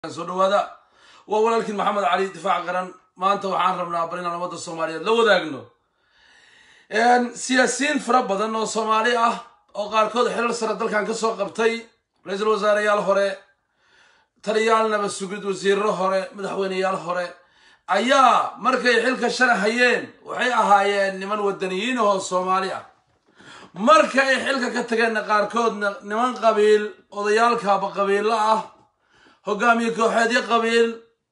soo dhawaada waa walaalkiin maxamed cali difaac qaran maanta waxaan rabnaa bal inaan ummadda soomaaliyeed la wadaagno siyaasiyiin fara badan oo soomaali ah oo qaarkood xilal sare dalkan ka soo qabtay ra-iisul wasaareyaal hore taliyaal nabad sugid wasiirro hore madaxweyneyaal hore ayaa markay xilka shala hayeen waxay ahaayeen niman wadaniyiin ahoo soomaali ah marka ay xilka ka tageenna qaarkoodna niman qabiil odayaalkaaba qabiilo ah hogaamiye kooxeedyo qabiil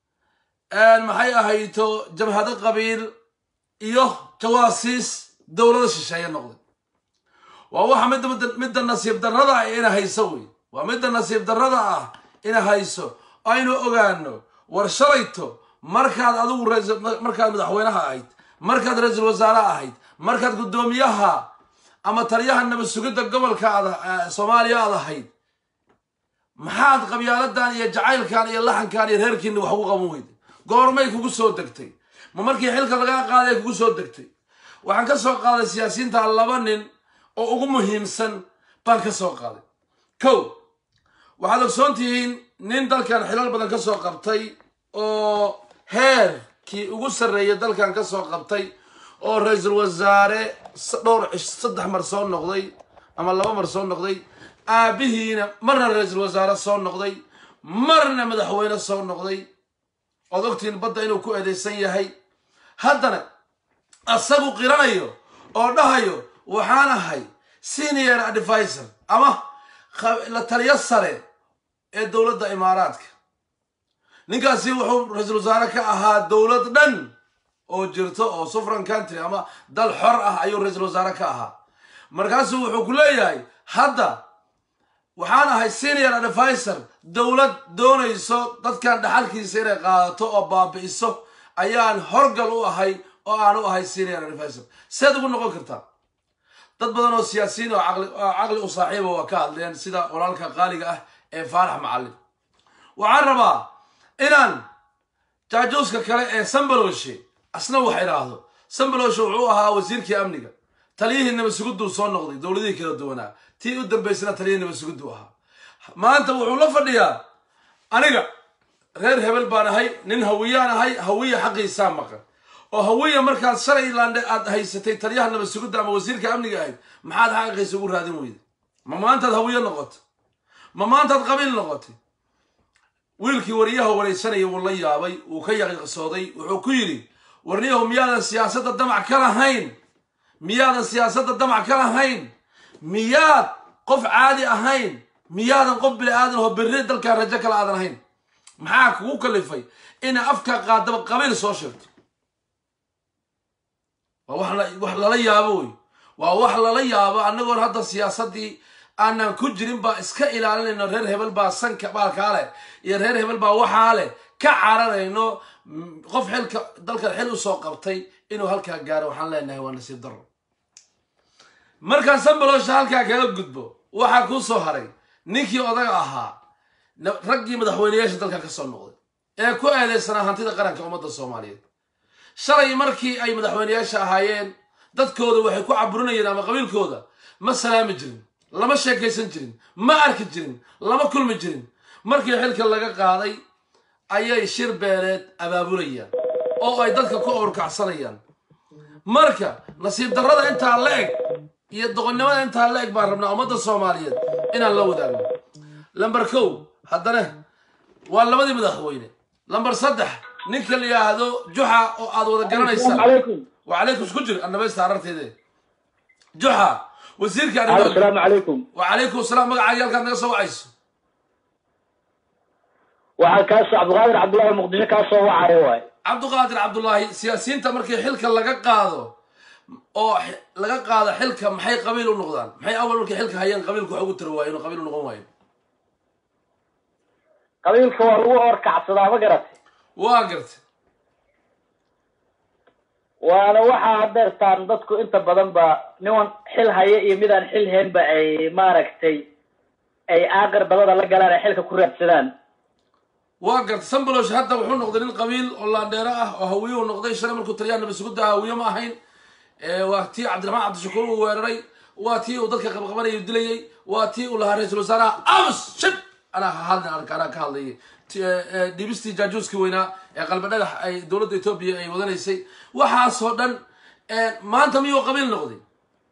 maxay ahayto jabhado qabiil iyo jawaasiis dowlado shisheeye noqday waa waxa midda midda nasiib darrada ah ina hayso wey waa midda nasiib darrada ah ina hayso aynu ogaano war shalayto markaad adigu markaad madaxweynaha ahayd markaad ra-iisul wasaare ahayd markaad guddoomiyaha ama taliyaha nabad sugidda gobolka aad soomaaliya aad ahayd maxaad qabyaaladan iyo jacaylkan iyo laxankan iyo reerkiina wax ugu qaban weyday goormay kugu soo degtay ma markii xilka lagaa qaaday kugu soo degtay waxaan ka soo qaaday siyaasiyiinta laba nin oo ugu muhiimsan baan ka soo qaaday kow waxaad ogsoon tihiin nin dalkan xilal badan ka soo qabtay oo heerkii ugu sarreeyay dalkan ka soo qabtay oo ra-iisul wasaare dhowr cish saddex mar soo noqday ama laba mar soo noqday aabihiina marna ra-iisul wasaare soo noqday marna madaxweyne soo noqday ood ogtihiin badda inuu ku eedeysan yahay haddana asagu qiranayo oo dhahayo waxaan ahay senior advisor ama la taliyo sare ee dowladda imaaraadka ninkaasi wuxuu ra-iisul wasaare ka ahaa dowlad dhan oo jirto oo sufran country ama dal xor ah ayuu ra-iisul wasaare ka ahaa markaasuu wuxuu ku leeyahay hadda waxaan ahay senior advisor dowlad doonayso dadkan dhaxalkiisa inay qaadato oo baabi'iso ayaan horgal u ahay oo aan u ahay senior advisor seed ugu noqon kartaa dad badan oo siyaasiyiin oo caqli u saaxiiba waa ka hadleen sida walaalka qaaliga ah ee faarax macallin waxaan rabaa inaan jaajuuska kale ee sambaloshe asna wax idhaahdo sambaloshe wuxuu ahaa wasiirkii amniga taliyihii nabadsugudduu soo noqday dowladihii kala duwanaa tii u dambaysana taliyihii nabadsugudduu ahaa maanta wuxuu la fadhiyaa aniga reer hebel baan ahay nin hawiyaan ahay hawiya xaqiisaa maqan oo hawiya markaad shalaylandhe aad haysatay taliyaha nabadsugudda ama wasiirka amniga ahayd maxaad xaqiisa ugu raadin weyday ma maantaad hawiye noqotay ma maantaad qabiil noqotay wiilkii wariyaha waraysanaya wuu la yaabay wuu ka yaqiiqsooday wuxuu ku yidhi warniyahu miyaadan siyaasadda damac ka lahayn miyaadan siyaasadda damac ka lahayn miyaad qof caadi ahayn miyaadan qof bini aadan oo berri dalkan rajo kale aadan ahayn maxaa kugu kalifay ina afka qaadaba qabiil soo sheegto waa wax lala yaabo wey waa wax lala yaabo annagoon hadda siyaasaddii aanan ku jirin baa iska ilaalinayno reer hebel baa sanka baalkaa leh iyo reer hebel baa waxaa leh ka cararayno qof xilka dalkan xil usoo qabtay inuu halkaa gaaro waxaan leenahay waa nasiib daro markaan sambalosha halkaa kaga gudbo waxaa kuu soo haray ninkii odaga ahaa raggii madaxweyneyaasha dalkan ka soo noqday ee ku eedeysanaa hantida qaranka ummadda soomaaliyeed shalay markii ay madaxweyneyaasha ahaayeen dadkooda waxay ku caburinayeen ama qabiilkooda ma salaami jirin lama sheekaysan jirin ma arki jirin lama kulmi jirin markii xilka laga qaaday ayay shir beeleed abaabulayaan oo ay dadka ku owrkacsanayaan marka nasiib darrada intaa la eg iyo doqonnimada intaa la eg baan rabnaa ummadda soomaaliyeed inaan la wadaagno lamber kow haddana waa labadii madaxweyne lamber saddex ninka la yidhaahdo juxa oo aad wada garanaysaan wacalaykum isku jir annabaysta ararteede juxa wasiirka asalaamu calaykum wacalaykum asalaam magacaaga halkaad naga soo wacayso waxaa kaasoo cabdiqaadir cabdullahi muqdisho kaa soo wacayo waay cabdiqaadir cabdullaahi siyaasiyiinta markii xilka laga qaado oo laga qaado xilka maxay qabiil u noqdaan maxay awal markay xilka hayeen qabiilku wax ugu tiri waayen oo qabiil u noqon waayen qabiilka waa lagu orkacsadaa ma garatay waa gartay waana waxaa hadeertaan dadku inta badan ba niman xil haya iyo midaan xil haynba ay maaragtay ay aaqir dabada la galaan ay xilka ku raadsadaan waa gartay sambalosh hadda wuxuu noqday nin qabiil oo laandheero ah oo hawiyuu noqday shalay markuu taliyaha nabadsuguda hawiye ma ahayn waa tii cabdiraxmaan cabdishakuur uu weeraray waa tii uu dadka qabqabanayay dilayay waa tii uu lahaa ra-iisul wasaaraha amus shib anaa ha hadlin arka anaa ka hadlayay T- eh, eh, dhibistii jaajuuskii weynaa ee qalbi dhagax ay dowladda etoobiya ay wadanaysay waxaasoo dhan eh, maanta miyuu qabiil noqday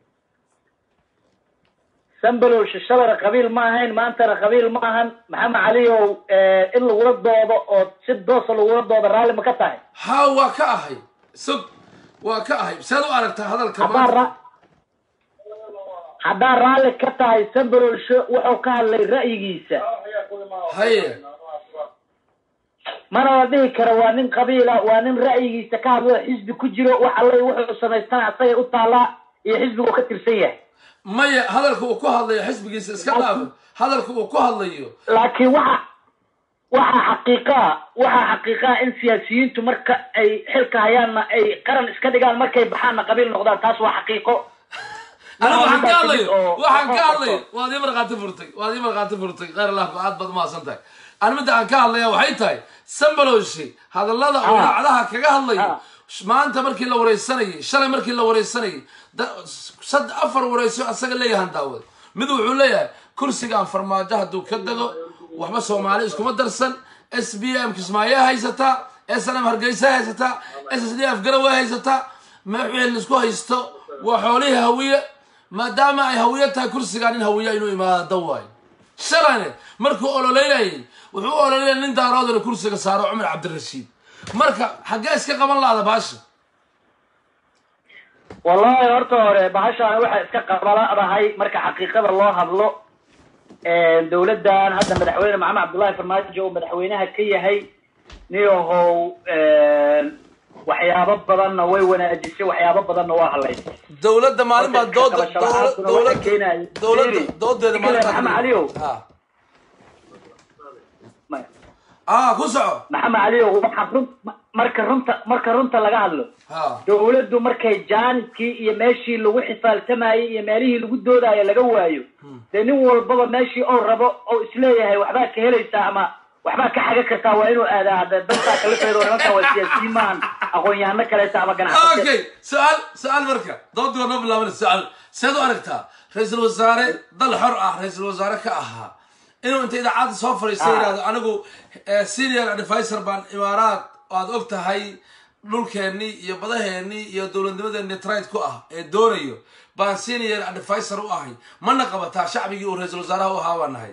sambalow shishabara qabiil ma ahayn maantana qabiil ma ahan maxamed caliow in lagula doodo oo si doosa lagula doodo raalli ma ka tahay ha waa ka ahay sog waa ka ahay sead u aragtaa hadalka haddaan maanta ra haddaan raalli ka tahay sambalow sho wuxuu ka hadlay ra'yigiisa haye mana la dhihi karo waa nin qabiila waa nin ra'yigiisa ka hadlo xisbi ku jiro wax alle wuxuu samaystana asagay u taallaa iyo xisbigu ka tirsan yahay maya hadalka uu ku hadlayo xisbigiisa iska dhaaf hadalka uu ku hadlayo laakiin waxa waxaa xaqiiqaa waxaa xaqiiqaa in siyaasiyiintu marka ay xilka hayaanna ay qaran iska dhigaan markay baxaanna qabiil noqdaan taas waa xaqiiqo aniga waxaan ka Intaas hadlayo kadib oo- waxaan ka oo- hadlayo waad ii markhaati furtay waad ii markhaati furtay khayr allah aad baad umahadsan tahay ani midda aan ka hadlaya waxay tahay sambalowshi hadallada uu Ah. idaacadaha kaga hadlayo Ah. maanta markii la wareysanayay shalay markii la wareysanayay da- sad afar wareyso asaga leeyahan daawad mid wuxuu leeyahay kursigaan farmaajo hadduu ka dego waxba soomaali iskuma darsan s b m kismaayo haysataa s n m hargeysa haysataa s s d f garowe haysataa wixii laisku haysto waa xoolihii hawiye maadaama ay hawiye tahay kursigaan in hawiye inuu imaado waayo shalayne markuu ololeynayay wuxuu u ololeynaya nin daaroodana kursiga saaro cumar cabdirashiid marka xaggee iska qaban lahda baasha wallahi horta hore bahashaan waxay iska qabaladahay marka xaqiiqada loo hadlo dowladdan hadda madaxweyne maxamed cabdullahi farmaajo oo madaxweynaha ka yahay niyahow waxyaabo badanna way wanaajisay waxyaabo badanna waa hadlaysay dowladda maalin baa Marka dooda iska qabashada dowla- waxaa keenaya. dowladda Fiiri. doodeeda Fiiri, maalintaa Maxamed Caliyow. Ha. Ma- ah ku soco maxamed caliyow waxaa run marka runta marka runta laga hadlo ha dowladdu markay jaaniskii iyo meeshii lagu xifaaltamayey iyo meelihii lagu doodaayo laga waayo dee nin walbaba meeshii ou rabo ou isleeyahay waxbaa ka helaysaa ama waxbaa ka xaga kartaa waa inuu aadaa hadda dantaa kalifeedo nimankan waa siyaasiyiin maahan aqoon-yahano kaleeta ama ganacsato okay su-aal su-aal marka doodii waa noo bilaaban su-aal seed u aragtaa ra-iisul wasaare dal xor ah ra-iisul wasaare ka ahaa inuu inta idaacadda soo fadhiista yidhahdo anigu eh, senior advisor baan imaaraad oo aad og tahay dhulkeennii iyo badaheennii iyo dowladnimadeenni trade ku ah ee doonayo baan senior advisor u ahay mana qabataa shacbigii uu ra-iisul wasaaraha u ahaa baan nahay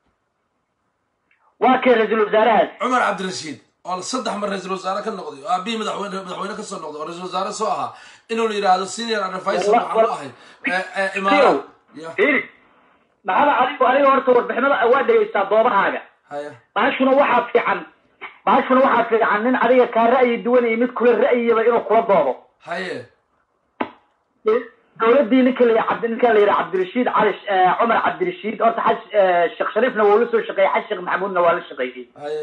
waa kee ra-iisul wasaarahaas cumar cabdirashiid oo saddex mar ra-iisul wasaare ka noqday oo aabihii madaxweyne madaxweyne ka soo noqday oo ra-isul wasaare soo ahaa inuu yidhaahdo senior advisor Walla- waxaan u ahay eh, eh, imaaraad Ya. fiiri maxamed caliyow aniga horta warbixinada waa dhegaystaa doobahaaga haya bahashuna waxaa fiican bahashuna waxaa fiican nin adiga kaa ra'yi duwan iyo mid kula ra'yiyaba inuu kula doodo haye dowladdii ninka la cabdi ninka la yidhaha cabdirashiid cali eh, cumar cabdirashiid horta xaj eh, sheekh shariifna waa la soo shaqeeyey xaj sheekh maxamuudna waa la shaqeeyey haye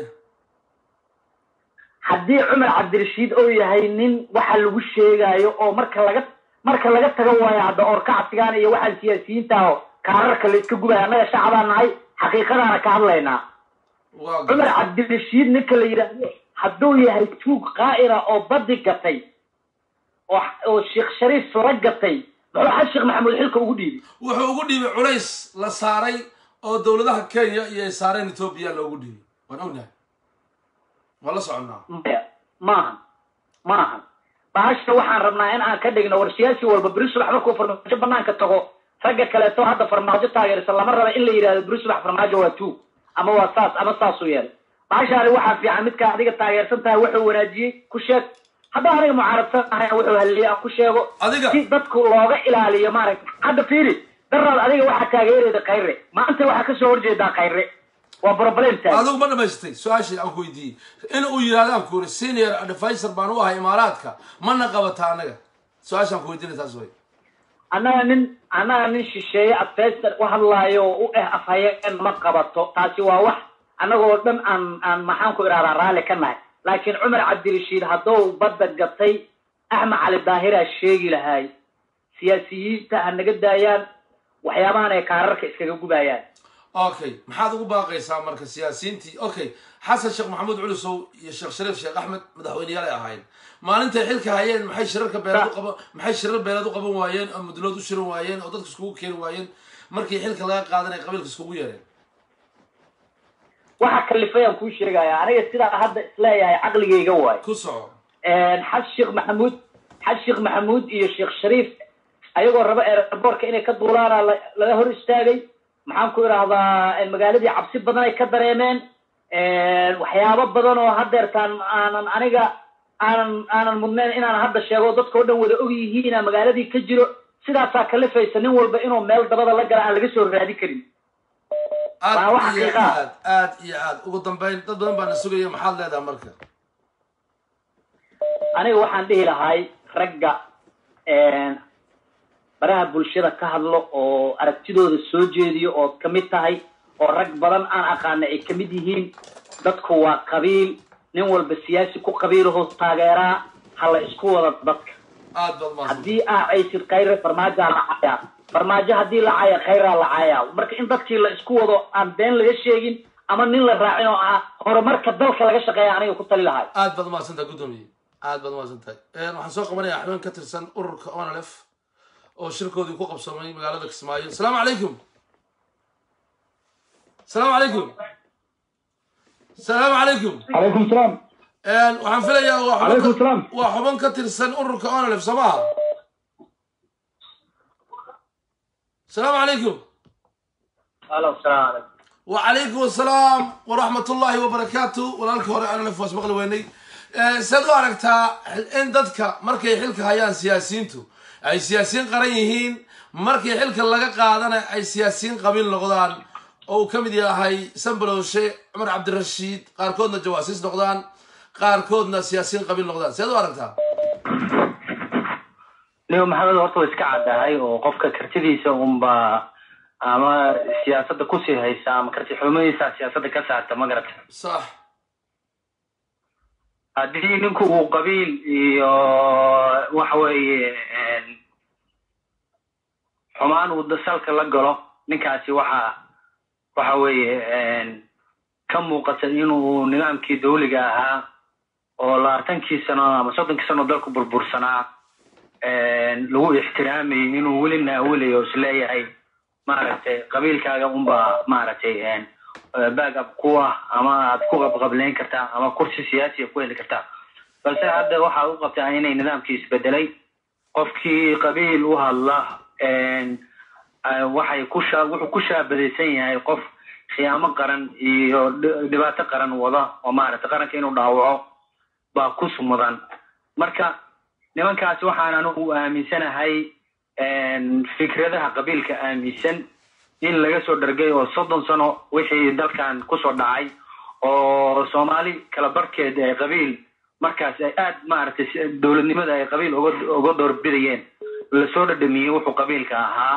haddii cumar cabdirashiid oo yahay nin waxa lagu sheegaayo oo marka laga marka laga tago waayo hadda oorkacsigaan iyo waxaan siyaasiyiinta oo kaararka la iska gubaya annaga shacbaa nahay xaqiiqadaana ka hadlaynaa waa cumar gar- cabdirashiid ninka la yidhaahdo hadduu yahay tuug qaa'ira oo badi gatay oo oo sheekh shariif la gatay muxuu xaj sheekh maxamuud xilka ugu dhiibay wuxuu ugu dhiibay culays la saaray oo dowladaha kenya iyo ay saareen etoobiya loogu dhiibay waan ognahay waan la soconnaa maya maahan maahan bahasha waxaan rabnaa in aan ka dhigno war siyaasi walba beri subax markuu farmaajo banaanka tago ragga kaleeto hadda farmaajo taageersan lama raba in la yidhahdo beri subax farmaajo waa tuug ama waa saas ama saasuu yeelay bahashaani waxaa fiican midkaa adiga taageersan tahay wuxuu wanaajiyey ku sheeg haddaan aniga mucaaradsan ahay wuxuu haliyey aan ku sheego Adiga- si dadku looga ilaaliyo maaragta hadda fiiri daraad adiga waxaa taageerayda khayre maanta waxaa kasoo horjeedaa khayre waa problem tahay adigu ma dhamaystay su-aashii aan ku weydiiyey in uu yidhahdo aan ku yiri senior advisor baan u ahay imaaraadka mana qabata anaga su-aashaan ku weydiinay taas way annaga nin annaga nin shisheeye adfayster u hadlaayo oo u eh afhayeen ma qabato taasi waa wax annagoo dhan aan aan maxaan ku idhahdaa raalli ka nahay laakiin cumar cabdirashiid hadduu badda gatay axmed cali daahiraa sheegi lahaay siyaasiyiinta ha naga daayaan waxyaabahan ay kaararka iskaga gubayaan okay maxaad ugu baaqaysaa marka siyaasiyiintii okay xasan sheekh maxamuud culusow iyo sheekh shariif sheekh axmed madaxweyneyaal ay ahayn maalintay xilka hayeen maxay shirarka beeleed u qaban maxay shirar beeleed u qaban waayeen oo mudlood u shirin waayeen oo dadka iskugu keeni waayeen markii xilka laga qaadan ay qabiilka iskugu yeereen waxa kalifay aan kuu sheegaya aniga sidaa hadda isleeyahay caqligayga waayo ku soco xaj sheekh maxamuud xaj sheekh maxamuud iyo sheekh shariif ayagoo raba airboortka inay ka duulaana la- laga hor istaagay maxaan ku idhaahdaa magaaladii cabsi badan ay ka dareemeen waxyaabo badan oo hadeertaan aanan aniga aanan aanan mudnayn inaan hadda sheego dadka oo dhan wada og yihiina magaaladii ka jiro sidaasaa kalifaysa nin walba inuu meel dabada la gala aan laga soo raadi karin Waa wax aad iyo xaqiiqa ah. aad aad iyo aad ugu dambayn dad badan baana sugaya maxaad leedahay marka aniga waxaan dhihi lahay ragga baraha bulshada ka hadlo oo aragtidooda soo jeediyo ood ka mid tahay oo rag badan aan aqaana ay ka mid yihiin dadku waa qabiil nin walba siyaasi ku qabiilahoo taageeraa ha la isku wada dadka aad baad mahadsan haddii aa caysid khayre farmaajaa la cayaa farmaajo haddii la caya khayraa la cayaa marka in dadkii la isku wado aan been laga sheegin ama nin la raacin oo ah horumarka dalka laga shaqeeya aniga ku tali lahay aad baad mahadsantahay guddoomiye aad baad mahadsantahay waxaan soo qabanayaa xubin ka tirsan ururka onlf oo shirkoodii ku qabsamay magaalada kismaayo asalaamu calaykum asalaamu calaykum asalaamu calaykum عليكم السلام waxaan filayaa waa xubin Calaykum ka- salaam. waa xubin ka tirsan ururka onlf soo maha asalaamu calaykum alo salaam calaykum وعليكم السلام ورحمة الله وبركاته ولالك هوري أنا لفواس مقل ويني سيدو أركتا إن دادك مركي حلك هيان سياسينتو أي سياسيين قريهين مركي حلك لغا قادنا أي سياسيين قبيل نقضان أو كمدي هاي سنبلوشي عمر عبد الرشيد قاركودنا جواسيس نقضان قاركودنا سياسيين قبيل نقضان سيدو أركتا niyo maxamed horta waa iska caddahay oo qofka kartidiisa unba ama siyaasadda kusii haysa ama karti xumadiisa siyaasadda ka saarta ma garata صح haddii ninku uu qabiil iyo waxa weeye xumaan uu da- salka la galo ninkaasi waxa waxa weeye ka muuqata inuu nidaamkii dawliga ahaa oo labaatankii sano ama soddonkii sano dalku burbursanaa lagu ixtiraamayay inuu weli naawulayo o isleeyahay maaragtay qabiilkaaga unba maaragtay back up kuwa ama aad ku qabqableyn kartaa ama kursi siyaasiya ku heli kartaa balse hadda waxaa u qabtaa inay nidaamkii isbedelay qofkii qabiil u hadla waxay ku shaa wuxuu ku shaabadaysan yahay qof khiyaamo qaran iyo dhi- dhibaato qaran wada oo maaragtay qaranka inuu dhaawaco baa ku sumudan marka nimankaasi waxaan anigu aaminsanahay fikradaha qabiilka aaminsan in laga soo dhargay oo soddon sano wixii dalkan kusoo dhacay oo soomaali kala barkeed ay qabiil markaas ay aad maaragtay si- dowladnimada ay qabiil uga uga doorbidayeen lasoo dhadhamiyey wuxuu qabiilka ahaa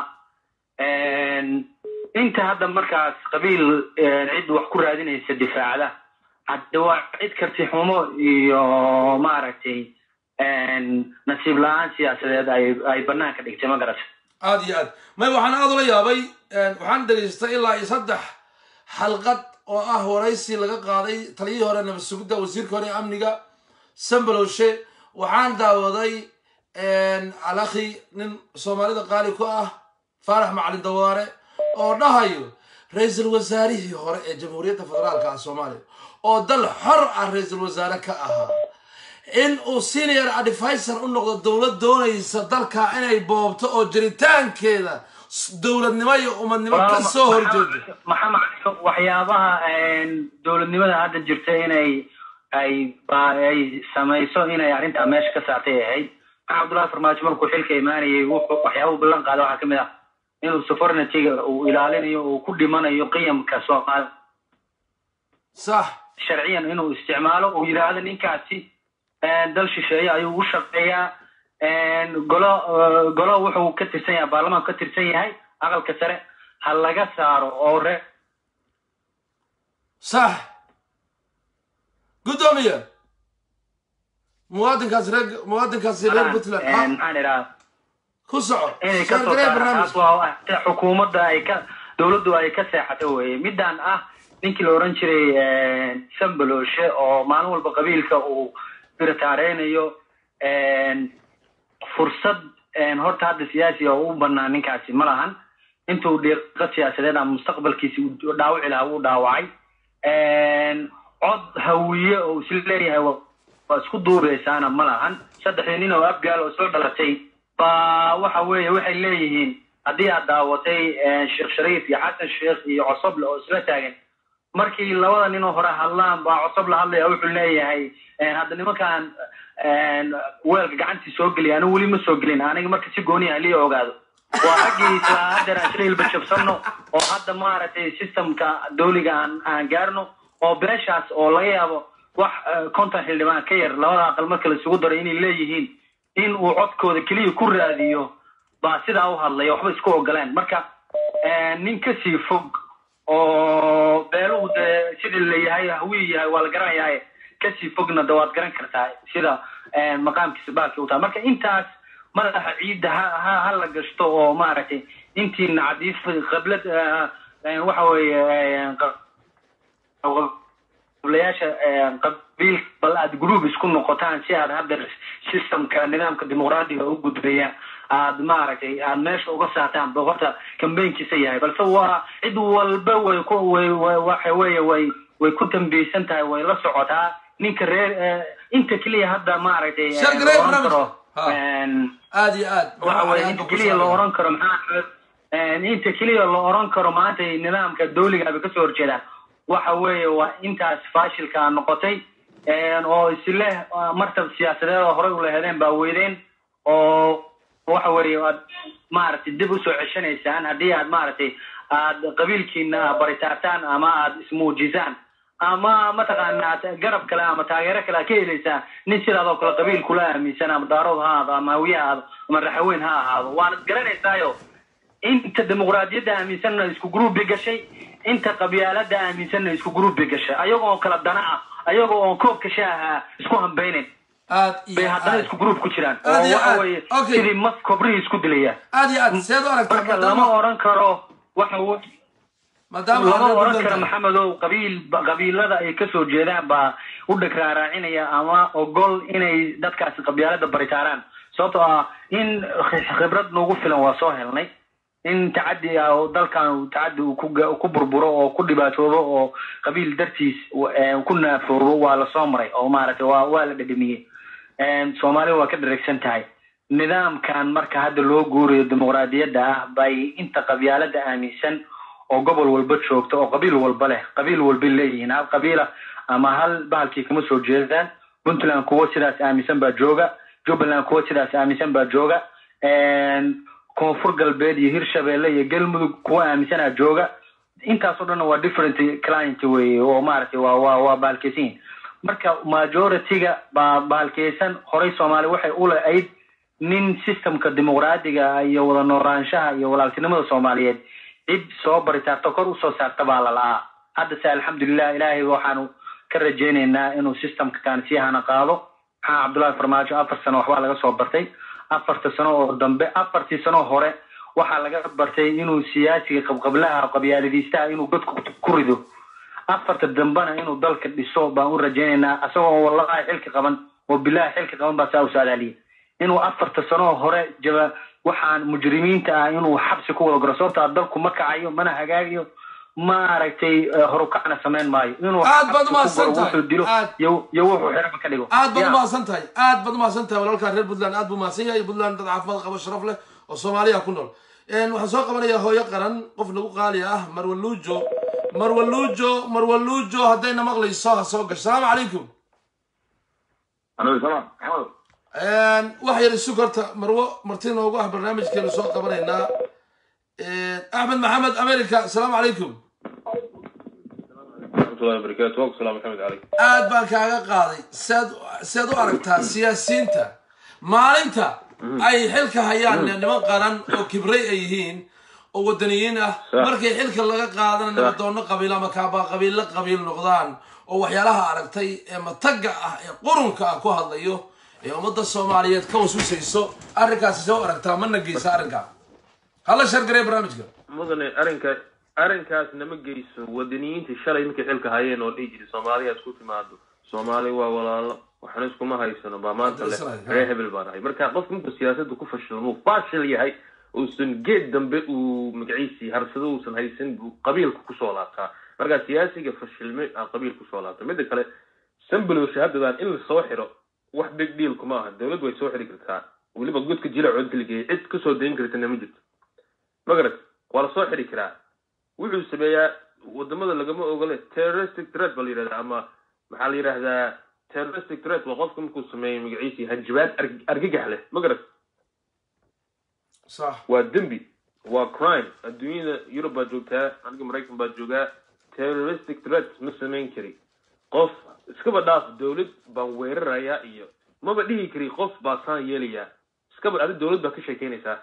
inta hadda markaas qabiil cid wax ku raadinaysa difaacda hadda waa cid karti xumo iyo maaragtay nasiib la-aan siyaasadeed ay ay banaanka dhigtay ma garata aad iyo aad may waxaan aad ula yaabay waxaan dhegaystay ilaa iyo saddex xalqad oo ah waraysi laga qaaday taliyihii hore nabad sugidda wasiirka hore ee amniga sambalowshe waxaan daawaday alakhi nin soomaalida qaali ku ah faarax macalin dawaare oo dhahayo ra-iisul wasaarihii hore ee jamhuuriyadda federaalka ah soomaaliya oo dal xor ah ra-iisul wasaare ka ahaa in uu senior advisor u noqdo dowlad doonaysa dalka inay boobto oo jiritaankeeda s- dowladnimo iyo umadnimo ka soo horjeedo maxamed waxyaabaha dowladnimada hadda jirta inay ay ba- ay samayso inay arrintaa meesha ka saartay ahayd maxamed abdullahi farmaajo markuu xilka imaanayay wuxuu waxyaabuhu ballan qaaday waxaa kamid ah inuu sovereigntyga uu ilaalinayo uu ku dhimanayo qiyamka soomaali sax sharciyan inuu isticmaalo uu yidhaahdo ninkaasi dal shisheeye ayuu u shaqeeyaa golo golo wuxuu ka tirsan yahay baarlamaanku ka tirsan yahay aqalka sare ha laga saaro oo re sax guddoomiye muwaadinkaas reer muwaadinkaasi reer puntland ha, maxaan idhaha ku soco inay ka soo sheergaree saaraan taas barnaamij waa sida xukuumadda ay ka dowladdu ay ka seexato weye midaan ah ninkii la oran jiray sambaloshe oo maalin walba qabiilka uu birataarenayo fursad horta hadda siyaasi oo u banaan ninkaasi ma lahan intuu dhiiqo siyaasadeed ama mustaqbalkiisi uu dhaawici lahaa wuu dhaawacay cod hawiye oo isla leeyahay wa- waa isku duubeysaana ma lahan saddexdii nin oo afgaal oo soo dhalatay baa waxa weeye waxay leeyihiin haddii aad daawatay sheekh shariif iyo xasan sheekh iyo cosoble oo isla taagan markii labada ninoo hore hadlaan baa cosoble hadlaya wuxuu leeyahay hadda nimankaan weelka gacantii soo geliya anigu weli ma soo gelin aniga marka si gooni ah liya ogaado waa raggii isla hadeer aan shililba jabsanno oo hadda maaragtay systemka dawliga aan aan gaarno oo beeshaas oo laga yaabo wax eh, konton xildhibaan ka yar labada aqal marka laisugu daro inay leeyihiin in uu codkooda keliya ku raadiyo baa sidaa u hadlaya waxba isku ogolaan marka eh, nin kasii fog oo beeluhu dee sidii la yahay hawii yahay waa la garanayaa kasii fogna de waad garan kartaa sida eh, maqaamkiisa baalki u tahay marka intaas madaxa ciidda ha ha ha la gashto oo maaragtay intiina cadiif qablad eh, eh, waxa weeye eh, qa- qablayaasha qabiil bal aad group isku noqotaan si aad hadda systemka nidaamka dimuqraadiga u gudbaya aad maaragtay aad meesha uga saartaan ba horta kambeynkiisa yahay balse waa cid walba way ku way way- waxa weeye way way ku dambeysan tahay way la socotaa ninka reer eh, inta keliya hadda maaragtay eh, Sheer la Gareey oran barnaamijka. karo, Ha. en, aad iyo aad waxa weeye Maxaa inta ku keliya la saabsan? oran karo maxaa een, inta keliya la oran karo maanta nidaamka dawliga bay kasoo horjeedaan waxa weeye waa intaas faashilka noqotay een, oo isle ah, martab siyaasadeed oo horey ula hedeen baa weydeen oo waxa weeye aad maaragtay dib usoo ceshanaysaan haddii aad maaragtay aad qabiilkiina baritaartaan ama aad ismuujisaan ama mataqaanaa garab kale ama taageero kale aad ka helaysaan nin sidaadoo kale qabiil kula aaminsan ama daarood ha ahaado ama hawiye ha ahaado ama raxaweyn ha ahaado waanad garanaysaayo inta dimuqraadiyadda aaminsanna isku gruubi gashay inta qabyaalada aaminsanna isku gruubi gashay ayagoo kala dana ah ayagoo oon koobka shaaha isku hambeynin aad iyo bay haddana aad isku gruub ku jiraan Aad oo iyo waxa aad. weeye Okay. sidii mas kobrihii isku dilayaan aad iyo aad seed u aragtaa marka maadaama lama oran karo waxa we- maadaama lama aad oran Puntland karo tahay. maxamedow qabiil qabiilada ay kasoo jeedaan baa u dhagraaraacinaya ama ogol inay dadkaasi qabyaalada baritaaraan sababtoo ah in khibrad nagu filan waa soo helnay in tacadi ah oo dalkan uu tacadi uu ku ga- ku burburo oo ku dhibaatoobo oo qabiil dartiis eh, ku naafoobo waa lasoo maray oo maaragtay waa waa la dhedhemiyey soomaaliya waa ka dhareegsan tahay nidaamkan marka hadda loo guurayo dimuqraadiyadda ah bay inta qabyaalada aaminsan oo gobol walba joogta oo qabiil walba leh qabiil walba leeyihiin hal qabiila ama hal bahalkii kama soo jeedaan puntland kuwo sidaas aaminsan baa jooga jubbaland kuwo sidaas aaminsan baa jooga koonfur galbeed iyo hirshabeelle iyo galmudug kuwo aaminsanaa jooga intaasoo dhanna waa different client weye oo maaragtay waa waa waa bahalkeysan yihin marka majority-ga baa bahalkeysan horey soomaali waxay u lahayd nin systemka dimuqraadiga iyo wada noolaanshaha iyo walaaltinimada soomaaliyeed cid soo baritaarta kor usoo saarta baa la la'aa hadda se alxamdulilah ilaahay waxaanu ka rajaynaynaa inuu systemka kaan sii hana qaado maxaa cabdullahi farmaajo afar sano waxbaa laga soo bartay afarta sano oo dambe afartii sano hore waxaa laga bartay inuu siyaasiga qabqablaha qabyaaladiistaha inuu godku ku rido afarta dambena inuu dalka dhiso baan u rajaynaynaa asagoo wallahi xilka qaban oo bilahi xilka qaban baa saa u saadaaliya inuu afarta sano hore jaba waxaan mujrimiinta ah inuu xabsi ku wada garo sababtaa dalku ma kacayo mana hagaagayo maaragtay horukacna samayn maayo inuu Aad baad xabsi ku umahadsan guro, tahay. wuxuu dilo Aad. iyo iyo wuxuu xiraba ka dhigo aad baad Ya. umahadsan tahay aad baad umahadsan tahay walaalkaa reer puntland aad buu mahadsan yahay puntland dad caafimaad qabo sharaf leh oo soomaaliya ku nool Een, waxaan soo qabanayaa hooyo qaran qof nagu qaali ah marwaluujo marwaluujo marwaluujo haddayna maqlayso ha soo gasho salaamu calaykum عليه السلام محمد Een, wax yar isu horta marwo marti noogu ah barnaamijkeenu soo qabanaynaa Een, axmed maxamed america asalaamu calaykum ورحمة الله وبركاته وعليكم السلام محمد علي aad baan kaaga qaaday sead sead u aragtaa siyaasiyiinta maalinta ay xilka hayaan niman qaran oo kibray ay yihiin oo wadaniyiin ah Sax. markay xilka laga qaadana nabadoono qabiil ama kaabaa qabiilla qabiil noqdaan oo waxyaalaha aragtay ee mataga ah ee qurunka ah ku hadlayo ee ummadda soomaaliyeed ka wasusayso arrinkaasi see u aragtaa mana geysa arrinkaa hala shargaree barnaamijka mudane arrinka arrinkaas nama geyso wadaniyiintii shalay markay xilka hayeen oo dhihi jiray soomaaliya isku timaado soomaali waa walaalo waxna iskuma haysano baa maanta leh Isra- reer hebel baan ahay marka qofka intuu siyaasadda ku fashilmo fashil yahay uusan geed dambe uu magaciisii harsado uusan haysan buu qabiilka kusoo laabtaa marka siyaasiga fashilmay aa qabiil kusoo laabtay midda kale sambalow shahadadan in lasoo xiro wax big deal kuma aha dowladdu way soo xiri kartaa weliba godka jilacood inta lageeyay cid kasoo dayn kartana ma jirto magarat waa lasoo xiri karaa wuxuu sameeyaa wadamada lagama ogole terroristic threat baa la yidhahdaa ama maxaa la yidhahdaa terroristic threat waa qofka markuu sameeyo magaciisii hanjabaad arg- argagax leh magarat sax waa dembi waa crime adduunyada yurub baad joogtaa aniga maraykan baad joogaa terroristic threat ma samayn kari qof iskaba dhaaf dowlad baan weerarayaa iyo maba dhihi kari qof baa saan yeelayaa iskaba adi dowlad baa ka sheekeynaysaa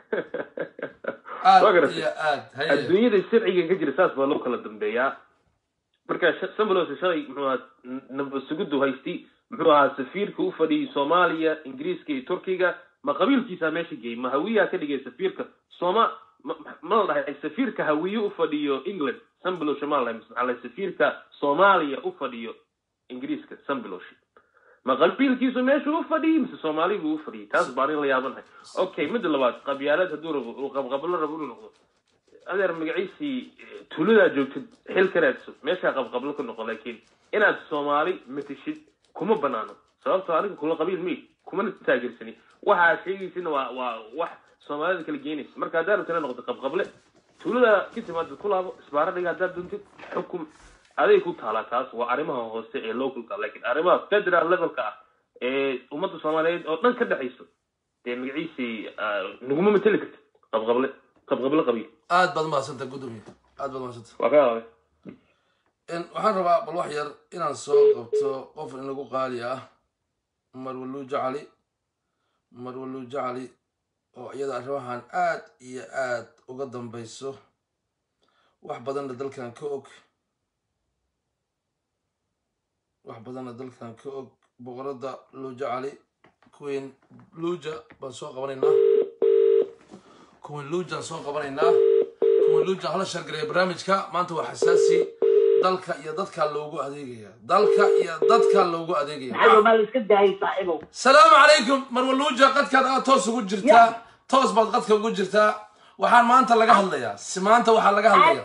aad Waa garatay? iyo aad haye adduunyada sharciga ka jira saas baa loo kala dambeeyaa marka sh- sambalos shalay muxuu ahaa n- nabadsugudu haystay muxuu ahaa safiirka u fadhiyay soomaaliya ingiriiska iyo turkiga ma qabiilkiisaa meesha geeyey ma hawiyaa ka dhigay safiirka sooma ma ma la dhahay safiirka hawiye u fadhiyo england sambilosh ma la dhahay mise maxaa la dhahay safiirka soomaaliya u fadhiyo ingiriiska sambilosh ma qabiilkiisu meeshu u fadhiyey mise soomaaligu u fadhiyey taas baan in la yaabanahay okay midda labaad qabyaalad hadduu rabo uu qabqablo rabo inuu noqdo adeer magaciisii eh, tuuladaa joogtid xil ka raadso meeshaa qabqablo ka noqo laakiin inaad soomaali matishid kuma banaano sababtoo aniga kula qabiil mi kumana taageersani waxaa sheegaysina waa waa wax soomaalida kala geynaysa marka haddaa rabta inaad noqoto qabqable tuuladaa ka timaadid ku laabo isbaaro dhiga haddaad doontid xukum aday ku taalaa taas waa arrimaha hoose ee localka laakiin arrimaha federal levelka ah ee ummadda soomaaliyeed oo dhan ka dhexayso dee magaciisii ah, naguma mateli karta qabqable qabqable qabiil aad baad mahadsanta gudoomiye aad baad mahadsanta waa ka hadlay In- waxaan rabaa bal wax yar inaan soo qabto qof in lagu qaali ah marwaluuja cali marwaluuja cali oo iyada arrimahan aad iyo aad uga dambayso wax badanna dalkan ka og wax badanna dalkan ka og boqoradda luuja cali queen luuja baan soo qabanaynaa queen luujaan soo qabanaynaa queen luujaan hala shargareeya barnaamijka maanta waa xasaasi dalka iyo dadka loogu adeegaya dalka iyo dadka loogu adeegaya maxaa maa la iska daayay saaxiibow salaamu calaykum marwaluuja qadkaad aad toos ugu jirtaa toos baad qadka ugu jirtaa waxaan maanta laga hadlayaa si maanta waxaa laga hadlaya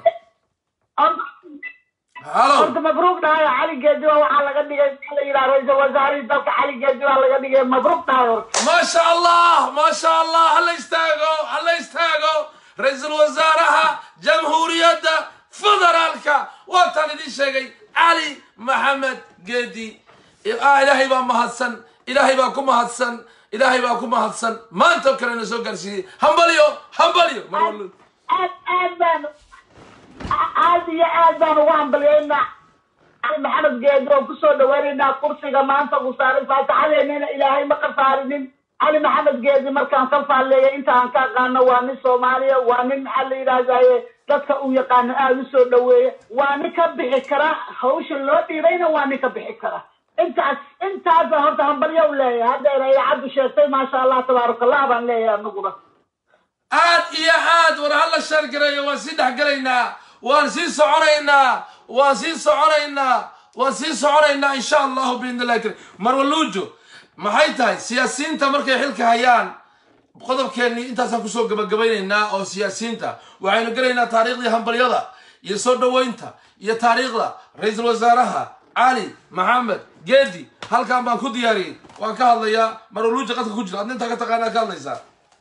halo horta mabruuq dhahayo cali geediba waxaa laga dhigay maxaa la yidhaha ra-iisul wasaarihii dalka cali geediba laga dhigay mabruuq dhahayo horta ما شاء الله ما شاء الله هلا يستاقوا هلا يستاقوا رئيس الوزراء جمهورية فدرالك وطن دي شيء علي محمد قدي آه إلهي با مهدسن إلهي با كم مهدسن إلهي با كم مهدسن ما أنت كرنا سو قرسي همبليو همبليو مرولو aad aad baan aad iyo aad baan ugu hambalyeynaa cali maxamed geedi oo kusoo dhaweynaynaa kursiga maanta uu saaray faataxadeennana ilaahay ma qasaarinin cali maxamed geedi markaan ka faalleeyay intaan ka aqaano waa nin soomaaliya waa nin maxaa la yidhaahdaye dadka uu yaqaano aada u soo dhaweeya waa nin ka bixi kara hawsha loo dhiibayna waa nin ka bixi kara intaas intaasaan horta hambalyo u leeyahay haddeer ay cabdi sheegtay maasha allah tabaaraka allah baan leeyahay anaguna aad iyo aad war halla shargareeyo waan sii dhexgelaynaa waan sii soconaynaa waan sii soconaynaa waan sii soconaynaa insha allahu biidn illahi karim marwaluujo maxay tahay siyaasiyiinta markay xilka hayaan qodobkeennii intaasaan kusoo gabagabaynaynaa oo siyaasiyiinta waxaynu gelaynaa taariikhdii hambalyada iyo soo dhoweynta iyo taariikhda ra-iisul wasaaraha cali maxamed geedi halkan baan ku diyaariyey waan ka hadlayaa marwaluujo qadka ku jira adna intaa ka taqaanaa ka hadlaysaa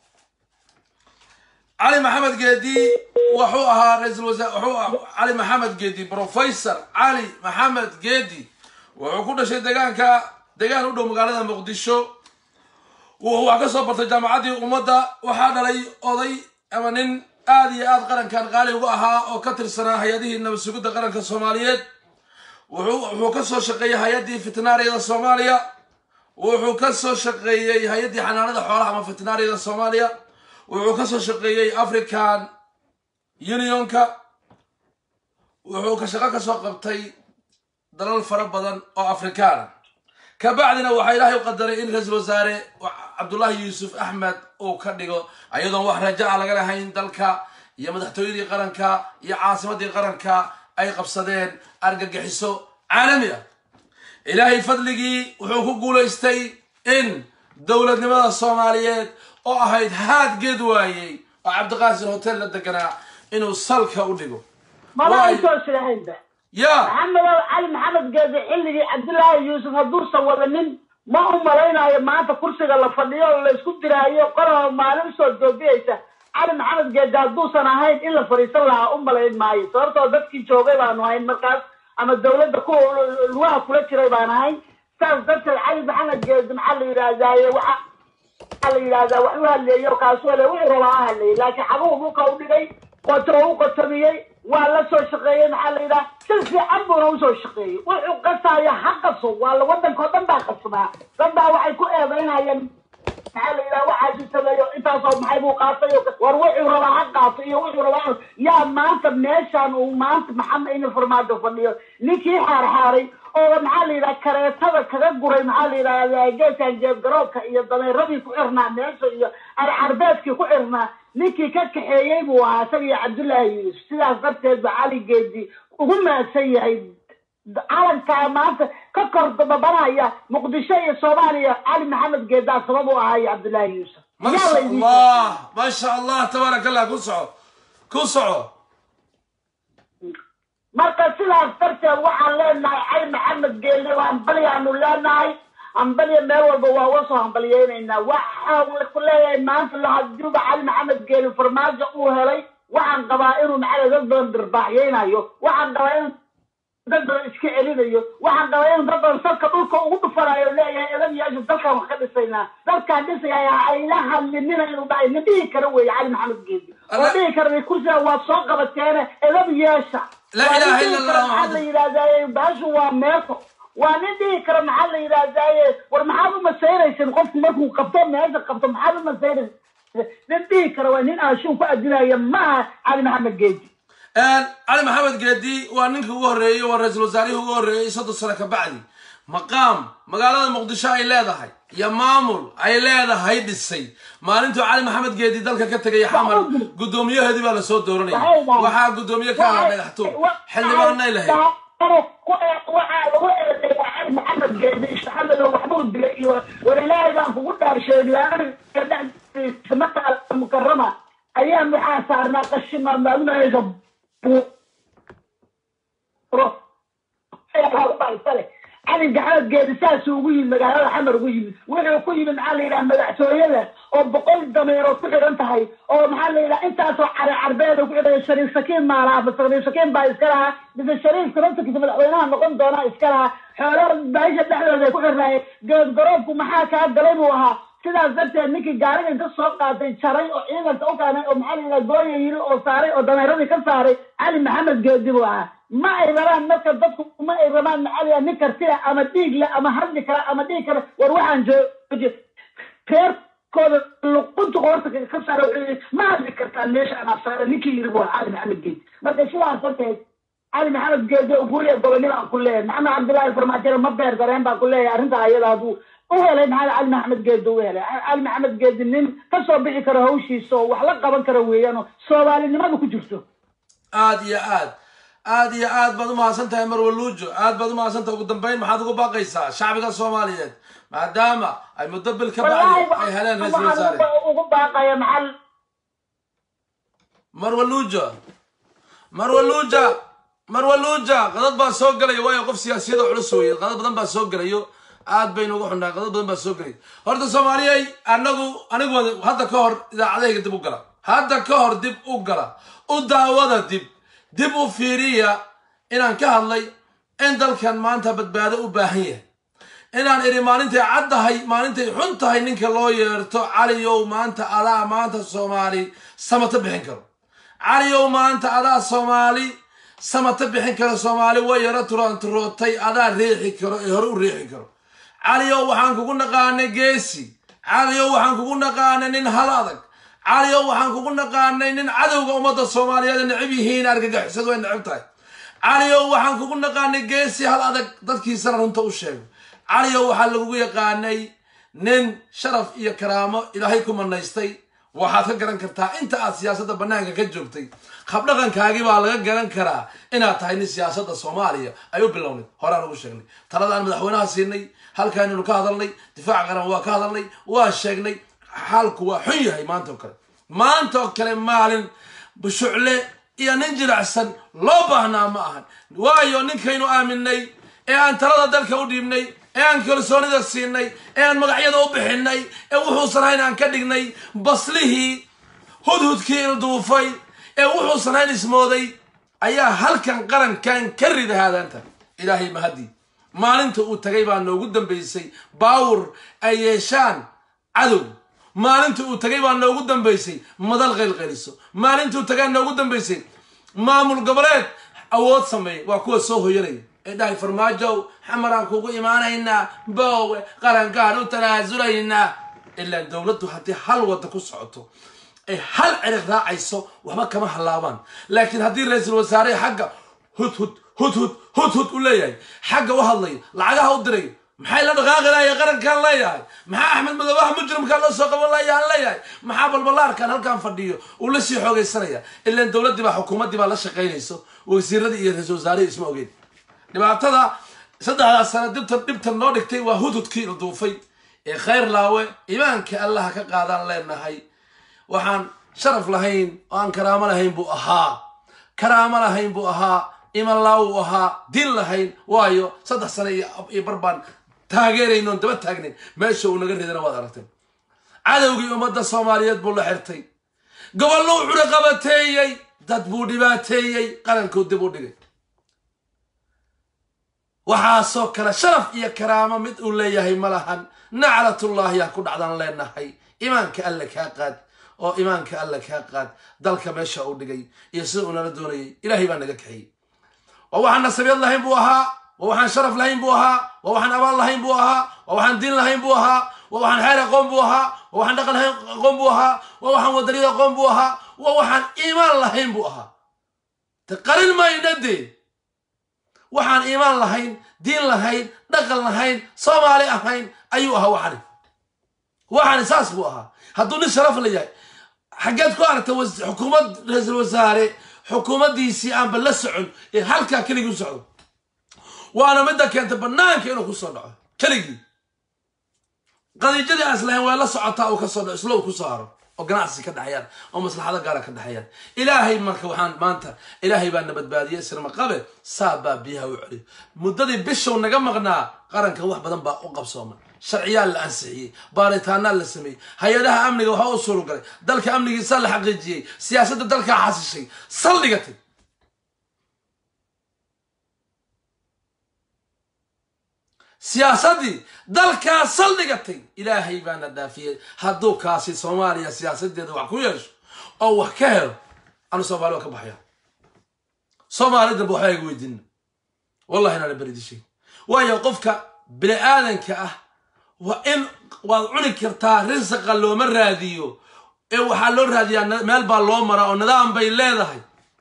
علي محمد قيدي وحو أها رئيس الوزراء وحو علي محمد قيدي بروفيسور علي محمد قيدي وحو كل شيء دقان كا دقان ودو مقالة مقدشو وهو كسو برت جامعاتي ومدى وحانا لي أضي أما نين آدي آد قرن كان غالي وأها وكتر سنة هيديه إنه بسجود قرن كالصوماليات وحو وحو كسو شقي هيدي فتناري الصوماليا وحو كسو شقي هيدي حنانة حولها ما فتناري الصوماليا wuxuu ka soo shaqeeyey african unionka wuxuu ka shaqo ka soo qabtay dalal fara badan oo afrikaana kabacdina waxaa ilaahay u qadaray in ra-iisul wasaare cabdullaahi yuusuf axmed uu ka dhigo ayadoon wax raja a laga lahayn dalka iyo madaxtooyadii qaranka iyo caasimadii qaranka ay qabsadeen argagixiso caalami ah ilaahay fadligii wuxuu ku guulaystay in dowladnimada soomaaliyeed oo ahayd haad geed waayey oo cabdiqaasin hotel la deganaa inuu salka u dhigo maba Waay. ay soo silahaynba ya maxamedow cali maxamed geede xilligii cabdullaahi yuusuf hadduusan wadanin ma u malaynayo maanta kursiga la fadhiyo oo laysku diraayo qolaba maalin soo joogiyaysa cali maxamed geede hadduusan ahayn in la fadhiisan lahaa u malayn maayo sababtoo dadkii joogay baanu ahayn markaas ama dawladda kuwa lugaha kula jiray baan ahayn saas darteed cali maxamed geede maxaa la yidhahdaaye waxa waxaa la yidhahdaa wax u hadleeyo kaasuu le wuxuu rabaa ha hadleeyey laakiin xabuhu dhulka u dhigay qoto u qotomiyey waa la soo shaqeeyey maxaa la yidhaha si fiican buuna usoo shaqeeyey wuxuu qasaayo ha qaso waa la waddanka oo dhan baa qasnaa dad baa waxay ku eedaynayeen maxaa la yidhaha waxaasi sameeyo intaasoo maxay buu qaatay oo war wuxuu rabaa ha qaato iyo wuxuu rabaa yaa maanta meeshaan uu maanta maxamed ina farmaajo fadhiyo ninkii xaarxaaray oo maxaa la yidhaha kareetada kaga guray maxaa la yidhahda geeskan jeebgaroobka iyo dameeradii ku xirnaa meesha iyo arcarbeedkii ku xirnaa ninkii ka kaxeeyey buu ahaa isaga iyo cabdullaahi yuusuf sidaas darteed ba cali geedi ugu maadsan yahay calankaa maanta ka kor dababanaya muqdisho iyo soomaaliya cali maxamed geedaa sabab u ahaa iyo cabdullaahi yuusuf ما yaa شاء la idin الله ما شاء الله تبارك الله كسعو كسعو marka sidaas darteed waxaan leenahay cali maxamed geelle waa hambalyaanu leenahay hambalya meel walba waa uga soo hambalyeynaynaa waxaan ku leeyahay maanta lahadiuba cali maxamed geelle farmaajo uu helay waxaan qabaa inuu maxaa dad badan dirbaaxyeynayo waxaan qabaa inuu dad badan iska celinayo waxaan qabaa inuu dad badan salka dhulka ugu dhufanayo leeyahay edayaashu dalkan wax ka dhisaynaa dalkaan dhisaya ayla hadlinina inuu dhahay nin dhihi kara weeye cali maxamed geelle oo Allah- dhihi kara kursiga waad soo qabateene edab yeesha لا إله إلا الله maxaa la محمد yidhahdaaye baashu waa meeso waa nin dhihi kara maxaa la yidhahdaaye war maxaad u masayraysin qofku markuu qabto meesha qabto maxaad u masayraysin nin dhihi kara waa nin aashuun ku adinaya maaha cali maxamed geedi آن علي محمد قدي وانك هو الرئي والرئيس الوزاري هو الرئي صدر سنة كبعدي مقام مقالة مقدشة اي لادا هاي يا مامول اي لادا هاي دي السي ما انتو علي محمد قدي دالك كتك يا حمر قدومية هدي بلا صوت دورني وحا قدومية كان هاي حتو حل ما قلنا لهي waxaa lagu eedeeya cali maxamed geedi ishtaxamad oo waxbuu dilay iyo war ilaahay baan kugu dhaarshay laanta maka mukarama ayaan waxaa saarnaa qashima maalmahaysa cali maxamed geedi saasuu ugu yimid magaalada xamar ugu yimid wuxuu ku yimid maxaa la yidhaha madaxtooyada oo boqol dameerood ku xidhan tahay oo maxaa la yidhaha intaasoo care carbeeda ku xidhan shariif sakiin maalaha shariif sakiin baa iska lahaa mise shariifka naftarkiisa madaxweynaha noqon doonaa iska lahaa xoolo baasha dhexdooda ay ku xirnaayeen geed garoobku maxaa kaa galay buu ahaa sidaas darteed ninkii gaariga inta soo qaatay jaray oo ciidanka u keenay oo maxaa la yidhaha gooya yiri oo saaray oo dameeradii ka saaray cali maxamed geedi buu ahaa ma ay rabaan marka dadku ma ay rabaan maxaa la yidhaha nin kartila ama dhiig le ama hadli kara ama dhiig kara war waxaan jooji reerkooda luqunta qoorta ka saara wuxuu yidhi ma hadli kartaa meesha anaa saara ninkii yiri buu ahaa cali maxamed geedi marka sidaas darteed cali maxamed geede guuriya gobonimo aan ku leeyahay maxamed cabdullaahi farmaajere ma beer dareen baan ku leeyahay arrintaa ayada hadduu u helay maxaa cali maxamed geede u helay cali maxamed geede nin ka soo bixi karo hawshiisa oo wax la qaban karo weeyaan oo soomaalinimadu ku jirto aad iyo aad aad iyo aad baad u mahadsan tahay marwaluujo aad baad u mahadsan tahay ugu dambeyn maxaad ugu baaqaysaa shacbiga soomaaliyeed maadaama ay muddo bil ka bacdi ay heleen ra-iisul wasaare waxaan ugu baaqaya maxal marwaluuja marwaluuja marwaluuja qadad baa soo gelaya waayo qof siyaasiyada culus weeye qadad badan baa soo gelayo aad baynu uga xunnahay qadad badan baa soo gelaya horta soomaaliyey anagu anigu hadda ka hor idaacadahayga dib u gala hadda ka hor dib u gala u daawada dib dib u fiiriya inaan ka hadlay in dalkan maanta badbaado u baahan yahay inaan idhi maalintay caddahay maalintay xun tahay ninka loo yeerto caliyow maanta adaa maanta soomaali samato bixin karo caliyow maanta adaa soomaali samato bixin karo soomaali way yaro turanturootay adaa riixi karo ee hore u riixi karo caliyow waxaan kugu naqaanay geesi caliyow waxaan kugu naqaanay nin hal adag caliyow waxaan kugu naqaanay nin cadowga ummadda soomaaliyeed ay necab yihiin argagixisadu way necab tahay caliyow waxaan kugu naqaanay geesi hal adag dadkiisana runta u sheego caliyow waxaa lagugu yaqaanay nin sharaf iyo karaamo ilaahay ku manaystay waxaad ka garan kartaa inta aad siyaasadda bannaanka ka joogtay habdhaqankaagii baa laga garan karaa inaad tahay nin siyaasadda soomaaliya ay u bilownay horaan ugu sheegnay taladaan madaxweynaha siinay halkaaninu ka hadalnay difaaca qaran waa ka hadalnay waa sheegnay xaalku waa xun yahay maanta oo kale maanta oo kale maalin bushucle iyo nin jiracsan loo baahnaa ma ahan waayo ninkaynu aaminay ee aan talada dalka u dhiibnay ee aan kalsoonida siinay ee aan magacyada u bixinay ee wuxuusan hayn aan ka dhignay baslihii hudhudkii ilduufay ee wuxuusan hayn ismooday ayaa halkan qarankan ka rida haadaanta ilaahay mahadii maalinta uu tagay baa noogu dambaysay baawur ay yeeshaan cadow maalinta uu tagay baa noogu dambaysay madal qaylqayliso maalinta uu tagaa noogu dambaysay maamul goboleed awood sameeya waa kuwa soo hoyanaya ee dhahay farmaajow xamaraan kugu imaanaynaa boowe qarankaan u tanaasulaynaa ilaa dowladdu haddii hal wadda ku socoto ay hal cirig raacayso waxba kama hallaabaan laakiin haddii ra-iisul wasaare xagga hudhud hudhud hudhud u leeyahay xagga u hadlayo lacagaha u dirayo maxay la dhaqaaqi lahaye qarankaan leeyahay maxaa axmed madoobaha mujrimkaan loo soo qaban laayaan leeyahay maxaa balbalaarkan halkaan fadhiyo uu la sii xoogaysanaya ilaan dowladdii baa xukuumaddii baa la shaqaynayso wasiiradii iyo ra-iisul wasaarihii isma ogeyn dhibaatada saddexdaas sano dibtan dhibtan noo dhigtay waa hudhudkii la duufay ee khayr laawe imaanka allaha ka qaadaan leenahay waxaan sharaf lahayn oo aan karaamo lahayn buu ahaa karaamo lahayn buu ahaa iman laawuu ahaa din lahayn waayo saddex sano iyo barbaan taageeraynoon daba taagnayn meesha uu naga ridana waad aragteen cadowgii ummadda soomaaliyeed buu la xirtay gobollo u cunaqabateeyey dad buu dhibaateeyey qarankuu dib u dhigay waxaasoo kale sharaf iyo karaamo mid uu leeyahay ma lahan naclatullaahi yaa ku dhacdaan leenahay imaanka alle kaa qaad oo imaanka alle kaa qaad dalka meesha uu dhigay iyo sida uu nala doonayay ilaahay baa naga kaxiyey waa waxaan nasabyad lahayn buu ahaa waa waxaan sharaf lahayn buu ahaa waa waxaan abaal lahayn buu ahaa waa waxaan diin lahayn buu ahaa waa waxaan xeer aqoon buu ahaa waa waxaan dhaqan lahayn aqoon buu ahaa waa waxaan wadaniyad aqoon buu ahaa waa waxaan iimaan lahayn buu ahaa te qarin mayna dee waxaan iimaan lahayn diin lahayn dhaqan lahayn soomaali ahayn ayuu ahaa waxani waxani saas buu ahaa hadduu nin sharaf la yahay xaggeed ku aragta xukuumad ra-iisul wasaare xukuumaddiisii aanba la socon ee halkaa keligii u socdo waana midda keentay banaanka inuu ku soo dhaco keligii qadiijadii aan islahayn waa la socotaa uu ka soo dhaco islo uu ku soo haro oo ganacsi ka dhexeeyaan oo maslaxado gaara ka dhexeeyaan ilaahay marka waxaan maanta ilaahay baa na badbaadiyey isirma qabe saa baa biyaha u celiyo muddadii bishow naga maqnaa qarankan wax badan baa u qabsoomay sharciyaa la ansixiyey baaritaanaa la sameeyey hay-adaha amniga waxaa u surugalay dalka amnigiisaa la xaqiijiyey siyaasadda dalkaa xasishay saldhigatay siyaasaddii dalkaa saldhigatay ilaahay baana dhaafiyey hadduu kaasi soomaaliya siyaasadeeda wax ku yeesho oo wax ka helo anu soomaali waa ka baxaya soomaali danba waxbaa iga weydiina wallahi inaana beridishay waayo qofka bini aadanka ah waa in waad cuni kartaa risaqa looma raadiyo ee waxaa loo raadiyaa meel baa loo maraa oo nidaam bay leedahay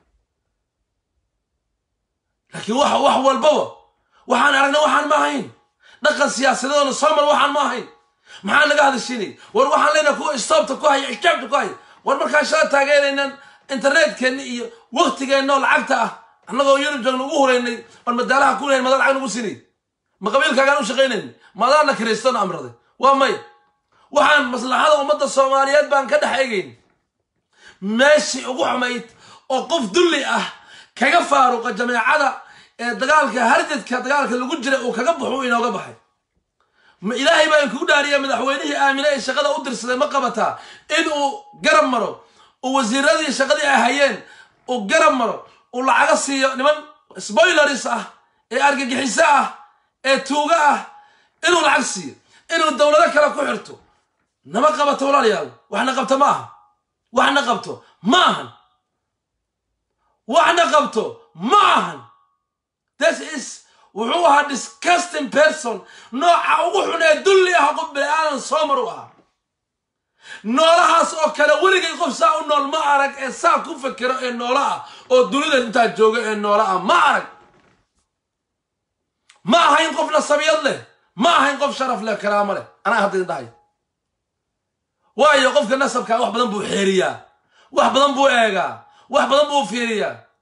laakiin wax wax walbaba waxaan aragna waxaan ma ahayn dhaqan siyaasadeedona soo mar waxaan ma ahayn maxaa naga hadashinay war waxaan leenaha kuwa istoobta ku haya ixjaabta ku haya war markaan shala taageeraynan internetkeenna iyo waktigeenna oo lacagta ah annagoo yurub joogna ugu huraynay oon madaalaha ku lehayn mada lacag nagu sinay ma qabiilkaagaan u shaqaynayn madaana kiristoona amraday waa may waxaan maslaxada ummadda soomaaliyeed baan ka dhex egayn meeshii ugu xumayd oo qof dulli ah kaga faaruqa jameecada ee dagaalka harjadka dagaalka lagu jira uu kaga baxo uu inooga baxay ma ilaahay baa inkugu dhaariya madaxweynihii aamine ee shaqada u dirsaday ma qabataa in uu garab maro uu wasiiradii shaqadii ay hayeen uu garab maro uu lacaga siiyo niman spoilers ah ee argagixiso ah ee tuuga ah inuu lacag siiyo inuu dowlado kale ku xirto nama qabato walaalayaal waxna qabto ma aha waxna qabto ma ahan waxna qabto ma ahan this is wuxuu ahaa disgusting person nooca ugu xun ee dulli ah qof bini aadan soo mar u ahaa noolahaas oo kale weligay qof saa u nool ma arag ee saa ku fekero ee noola ah oo dunida intaa jooga ee noola ah ma arag ma ahayn qof nasabiyad leh ma ahayn qof sharaf leh karaamo leh anaa hadda idhahay waayo qofka nasabkaa wax badan buu xeeriyaa wax badan buu eegaa wax badan buu fiiriyaa